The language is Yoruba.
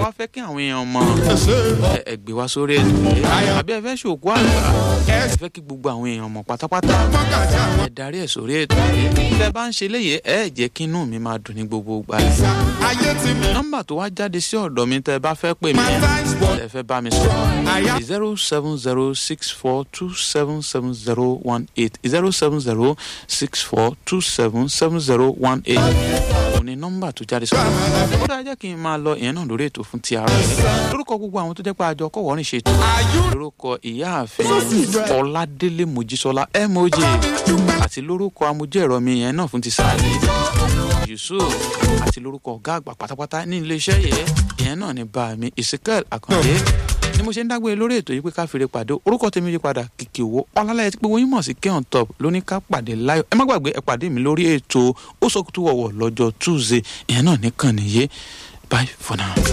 wá fẹ́ kí àwọn èèyàn mọ ẹ ẹ gbé wá sórí ètò yìí àbí ẹ fẹ́ ṣòkú àgbà ẹ fẹ́ kí gbogbo àwọn èèyàn mọ̀ pátápátá ẹ darí ẹ̀ sórí ètò yìí tẹ́ bá ń ṣe léyìí ẹ jẹ́ kí inú mi máa dùn ní gbogbo ìgbà yìí ayé ti mi. nọ́mbà tó wá jáde sí ọ̀dọ̀ mi tẹ́ bá fẹ́ pè mí ẹ fẹ́ bá mi sọ̀rọ̀ zero seven zero six four two seven seven zero one eight zero seven zero six four two seven seven zero one eight òun ni nọ́mbà tó jáde sọ̀rọ̀ ó dáa jẹ́ kí n máa lọ ìyẹn náà lórí ètò fún ti ara rẹ̀ lórúkọ gbogbo àwọn tó jẹ́ pé àjọ kọ̀wọ́ rìn ṣètò lórúkọ ìyáàfin ọládélé mojísọlá moj àti lórúkọ amójú ẹ̀rọ mi yẹn náà fún ti sáàlì yusuf àti lórúkọ ọ̀gá àgbà pátápátá ní iléeṣẹ́ yẹn ìyẹn náà ní bá mi ezekiel akande ni mo ṣe ń dágbére lórí ètò yìí pé ká fèrè pàdé orúkọ tèmi yí padà kìkì owó ọlálẹ́yẹ tí gbogbo yín mọ̀ sí keon top ló ní ká pàdé láyọ̀ ẹ má gbàgbé ẹ pàdé mi lórí ètò ó sọ kútú wọ̀wọ̀ lọ́jọ́ tuesday ìyẹn náà nìkan nìyé bye for now.